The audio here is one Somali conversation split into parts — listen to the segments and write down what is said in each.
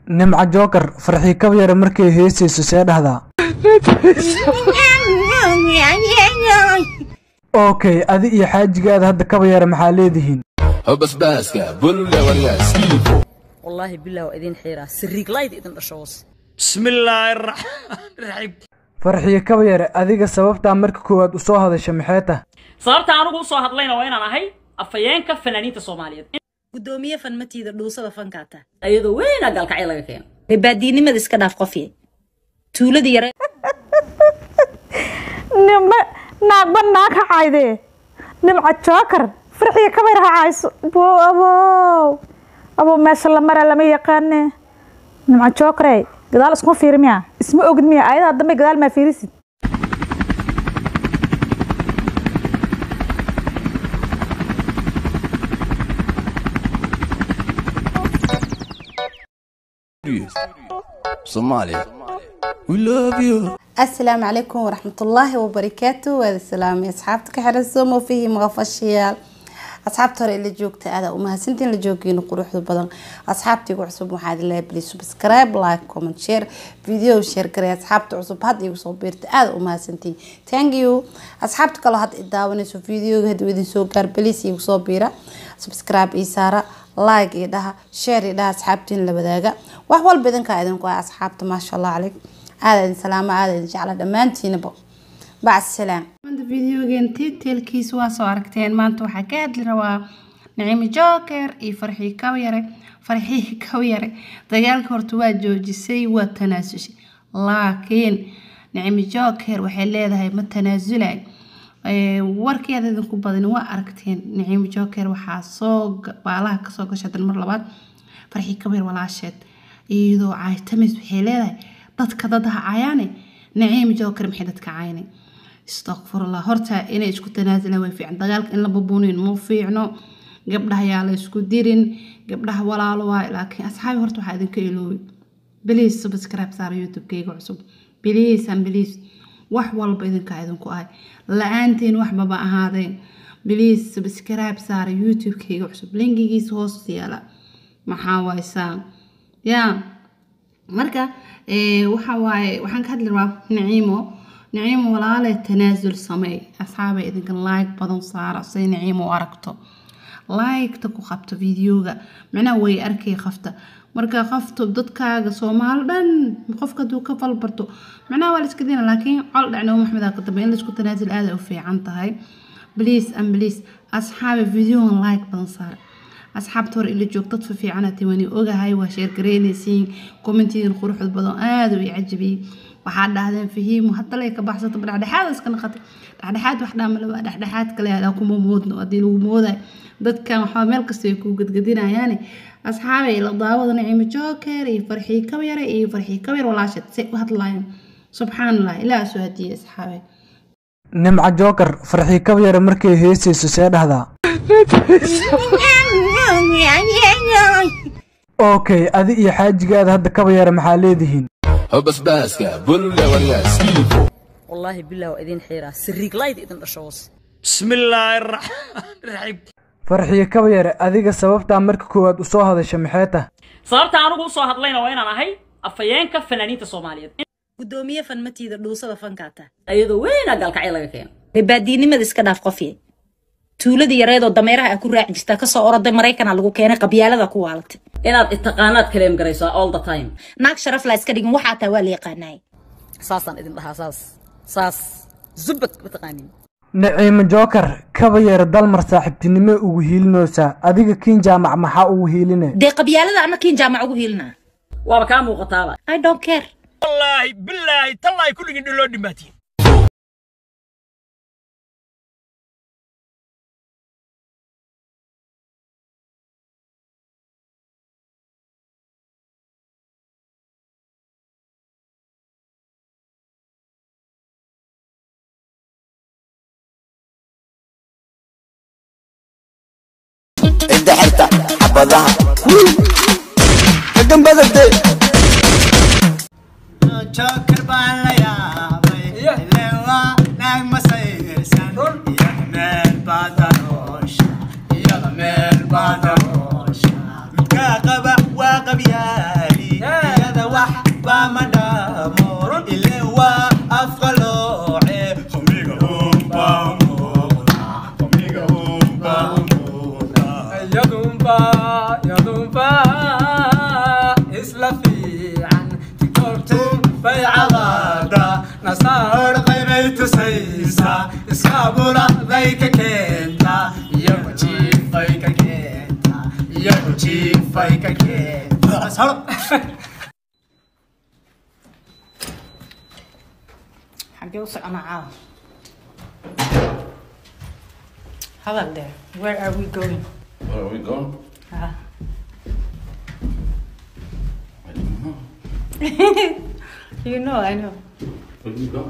nimca jookar farxii kabyare markay heesayso see dhahdaa okay adi iyo xaajigaada hadda kabayare maxaa leedihiin basbaaska bulle waryaasiifo wallaahi bilah waa idin xiiraa siriig layd idin dhasho hoose bismillaahi raxmaan raxiim farxiyo kabayare adiga sababtaa marka koowaad usoo hadasha maxay tah sababta anugu usoo hadlayna waa inaan ahay afhayeenka fanaaniinta soomaaliyeed gudoomiye fanmatiida dhuusada fankaata iyadoo weynaa gaalkacyo laga keeno baadiinimada iska dhaaf qofye tuuladii yare nimba naagba naag ha caydee nimca jookar farxiya kabayr ha cayso bo abow abow meesha la mara lama yaqaane nimca jookarey gadaal iskuma fiiri miya isma ogid miya ayadaha dambe gadaal maa fiirisid Somalia. We love you. السلام عليكم ورحمة الله وبركاته وهذا السلام يا أصحابتك حرسهم وفيه مغفشيال أصحابتي هوري اللي جوجتا هذا وما سنتين اللي جوجين قروح بدن أصحابتي وعصب وحاد الله بلي سبسكرايب لايك كومنت شير فيديو شير كري أصحابتي عصب هاد يوصل بيرت هذا وما سنتين ثانك يو أصحابتي كلا هاد إداوني سو فيديو هاد ودي سو كار بليس يوصل بيرا سبسكرايب إيسارة لايك إيدها شير إيدها أصحابتين لبداقة وحوال بدن كايدن كوا أصحابتي ما شاء الله عليك aada idin salaamo aada idin jecla dhammaantiinaba bacd salaam maanta videogan titilkiis waa soo aragteen maanta waxaa ka hadli rabaa naciimo joker iyo farxii kawyare farxii kawyare dagaalka horta waa joojisay waa tanaasushay laakiin naciimo joker waxay leedahay ma tanaasulay warkeeda idinku badan waa aragteen naciimo joker waxaa soo baalaha kasoo gashay dan mar labaad farxii kawyare walaasheed iyadoo caaytamis waxay leedahay dadka dad ha cayaane naciim joker maxay dadka cayane istakfurullah horta inay isku tanaasulaan way fiican dagaalka in la babuunin ma fiicno gabdhaha yaa la isku dirin gabdhaha walaalo waayo laakiin asxaabi horta waxaa idinka iloobi biliis subscribe saara youtube-kayga cusub biliis an biliis wax walba idinkaa idinku ahay la-aantiin waxbaba ahaadeen biliis subscribe saara youtube-kayga cusub linkigiisa hoos yaala maxaa waaysaa yaa marka waxa waaye waxaan ka hadli rabaa naciimo naciimo walaale tanaasul sameey asxaabay idinka like badan saara say naciimo u aragto like-ta ku qabto videoga macnaha way arkay qafta marka qafto dadkaaga soomaali dhan qofka hadduu ka falbarto macnaha waa la iska dina laakiin col dhacnimo maxmedaa ka dambe in la isku tanaasul aada u fiican tahay please and please asxaabe videogan like badan saara asxaabta hore ila joog dad fiicanati wani ogahay waa sheergareynaysiin kommentigan quruxda badan aada u i cajabiyey waxaa dhahdeen fahiimo hadda lay ka baxsato dhexdhexaad iska naqatay dhexdhexaad wax dhaamalaba dhexdhexaad kale adaa kuma moodno haddii lagu moodayo dadkan waxaa meel kasta ay ku gadgadinayaane asxaabay la daawada naciimo joker iyo farxii kabyare iyo farxii kabyar walaasheed say u hadlaayeen subxaan allah ilaa soo hadiyey asxaabay nimca jookar farxii kabyare markay heesayso see dhahdaa okay adi iyo xaajigaada hadda kabayare maxaa leedihiin basbaaska bulle waryaasiifo wallaahi bilah waa idin xiiraa siriig layd idin dhasho hoose bismillaahi raxmaan raxiim farxiyo kabayare adiga sababtaa marka koowaad usoo hadasha maxay tah sababta anugu usoo hadlayna waa inaan ahay afhayeenka fanaaniinta soomaaliyeed gudoomiye fanmatiida dhuusada fankaata iyadoo weynaa gaalkacyo laga keeno baadiinimada iska dhaaf qofye tuuladii yareedoo dameeraha a ku raaci jirtaa kasoo oroday maraykana lagu keenay qabyaalada ku waalatay inaad itaqaanaad kaleem garaysaa all the time naag sharaf laa iska dhigin waxaa taa waa la yaqaanaay saasaan idin dhahaa saas saas zubad mataqaanin naciimo jookar kabayare dalmar saaxiibtinimo ugu hiilinaysaa adiga kiin jaamac maxaa ugu hiiline dee qabyaalada ana kiin jaamac ugu hiilinaa waaba kaa muuqataaba i don't care wallaahi bilaahi tallaahi kulligin dhiloo dhimaatiin Cidda xirta xabadaha. Ka gambadate. joker baan la yaabay ileen waa naag masayrsan iyada meel baa daroosha iyada meel baa daroosha midkaa qaba waa qabyaali saro xagee u soconaa caawa hadal dheer where are we going Where are we going? Ah. I don't know. you know I know Where are we going?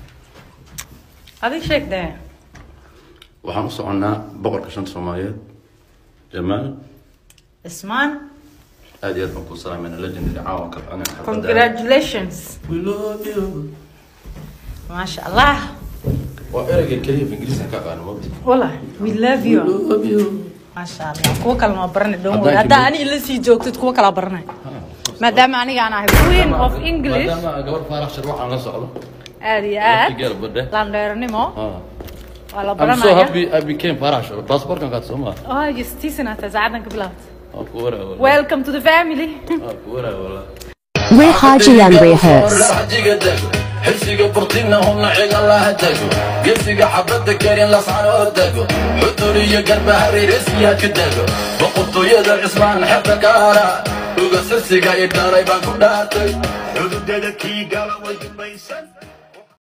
adig sheeg dee waxaan u soconnaa boqorka shanta soomaaliyeed jamaal ismaan aad iyo aad baan kuu salaamayna legendary caawa ka aniga xafladda. congratulations We love you. maasha allah waa ereyga keliya af ingiriiska ka aqaano mabdi wala we love you love you maasha allah kuwa kale noo baranay dhown Haddaan haddaa kibir- ani ila sii joogtid kuwa kala baranay maadaama aniga aan ahay queen of english maadaama gabar faarax shar waxaan la socdo aad iyo aad waqtigeeda badhe landheernimo Ah. waa la I'm so baranaya happy I became faarax shar baasaboorkan qaad soo maa oh justiisanaata saacadan ka bilaabta waa ku waraa wala welcome to the family waa ku waraa wala We're Haji and rehearse. xajiga dego xilsiga burtina hubna cigalaha dego geesiga xabadda karin lascanoo dego xudur iyo garbahareeresiyaadka dego boqortooyada cismaan xebta gaara uga sirsiga i dharay baan ku dhaartay xududeeda kii gala way dubaysan